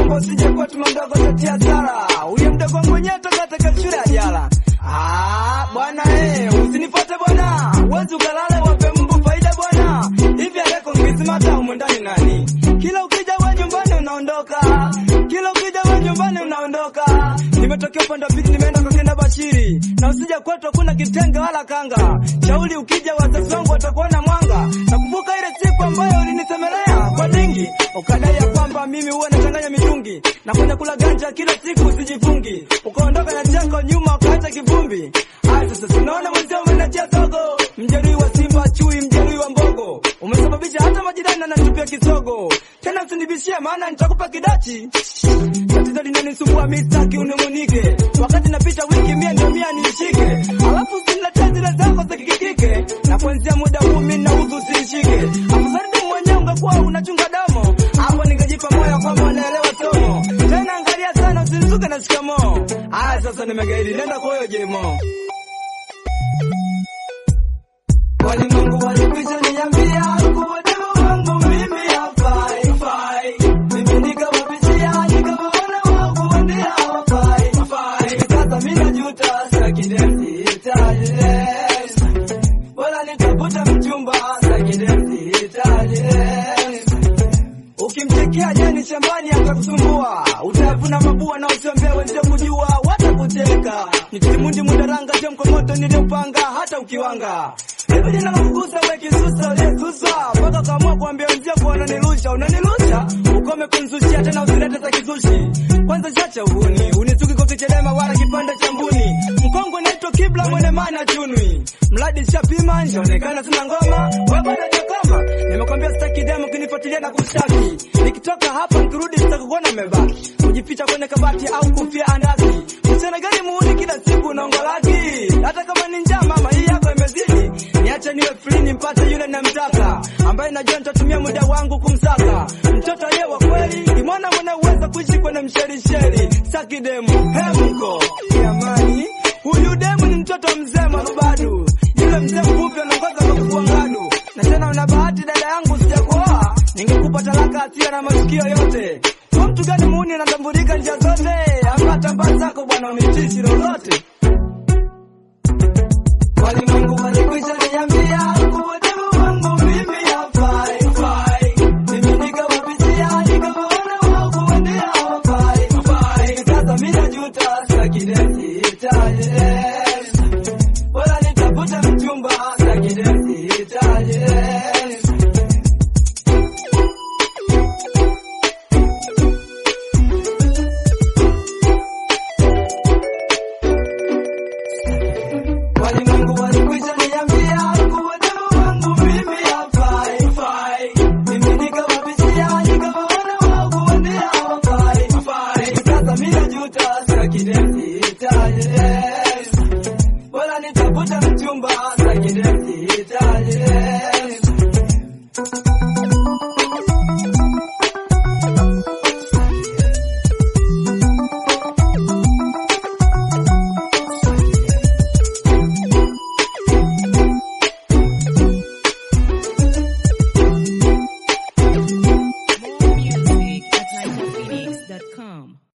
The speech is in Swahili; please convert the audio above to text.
naomba usije kwa tuma mdogo tatia sara. Huyo mdogo wangu mwenyewe toka katika shule ya jala. Ah, bwana eh, usinifuate bwana. Wezi ukalale wape mbu faida bwana. Hivi aleko ngisimata humu ndani nani? Kila ukija wa nyumbani unaondoka. Kila ukija wa nyumbani unaondoka. Nimetokea upande wa pili nimeenda kwa kina Bashiri. Na usija kwetu hakuna kitenge wala kanga. Shauri ukija wazazi wangu watakuona mwanga. Nakumbuka ile siku ambayo ulinisemelea kwa dingi. Ukadai ya kwamba mimi huwa nachanganya mitungi. Na kwenda kula ganja kila siku usijifungi. Ukaondoka na chako nyuma ukaacha kivumbi. Haya sasa tunaona mwenzio umenachia sogo. Mjeruhi wa Simba chui, mjeruhi wa mbogo. Umesababisha hata majirani ananitupia kisogo. Tena usinibishie maana nitakupa kidachi. Tatizo linanisumbua mimi sitaki unimunike. Wakati napita wiki mia ndio mia nishike. Alafu usiniletee zile zako za kikikike. Na kuanzia muda huu mimi nauzu usinishike. Afadhali tu mwenyewe ungekuwa unachunga domo. Hapo ningejipa moyo kwamba unaelewa somo. Tena angalia sana usinizuke na shikamoo. Haya sasa nimegaidi nenda kwa hiyo jemo. Walimwengu walikwisha niambia kuwa demu wangu mimi hafai, hafai. Mimi nikawapishia nikawaona wao kuambia hawafai, hafai. Sasa mimi najuta sitaki demu, sihitaji demu. Bora nitafuta mchumba sitaki demu, sihitaji demu. Ukimtekea jani shambani atakusumbua, utavuna mabua na usiambie wenzio kujua, watakuteka. Nitimundi mudaranga sio mkomoto niliopanga, hata ukiwanga hivi jina kukugusa we kisusa uliyesusa mpaka ukaamua kuambia wenzio kuwa unanirusha, unanirusha ukome kunzushia tena, usilete za kizushi. Kwanza chacha uhuni, unisuki kokichedema wala kipande cha mbuni. Mkongwe naitwa kibla mwene mana chunwi, mradi shapima njaonekana sina ngoma, wewe bado jakoma. Nimekwambia sitaki demo kunifuatilia na kushtaki, nikitoka hapa nikirudi sitakuona umebaki kujificha kwenye kabati au kufia andaki. Mchana gani muuni kila siku unaongolaki, hata kama ni njaa mama, hii yako imezidi. Niache niwe free nimpate yule namtaka, ambaye najua nitatumia muda wangu kumsaka. Mtoto aliye wa kweli ni mwana mwenye uwezo kuishi kwenye msherisheri. Saki demu hemko jamani, huyu demu ni mtoto mzee marubadu, yule mzee mfupi anaongoza kwa kufua ngadu. Na tena una bahati dada yangu, sijakuoa ningekupa talaka asiyo na masikio yote. Kwa mtu gani muuni anatambulika njia zote, ama tambaa zako bwana unitishi lolote. Walimwengu walikwisha niambia kuwa demu wangu mimi hafai, hafai. Mimi nikawapishia nikawaona wao kuambia hawafai, hafai. Sasa mimi najuta sitaki demu, sihitaji demu. Bora nitafute mchumba sitaki demu, sihitaji demu. Walimwengu walikwisha niambia kuwa demu wangu mimi hafai, hafai. Mimi nikawapishia nikawaona wao kuambia hawafai, hafai. Sasa mimi najuta sitaki demu,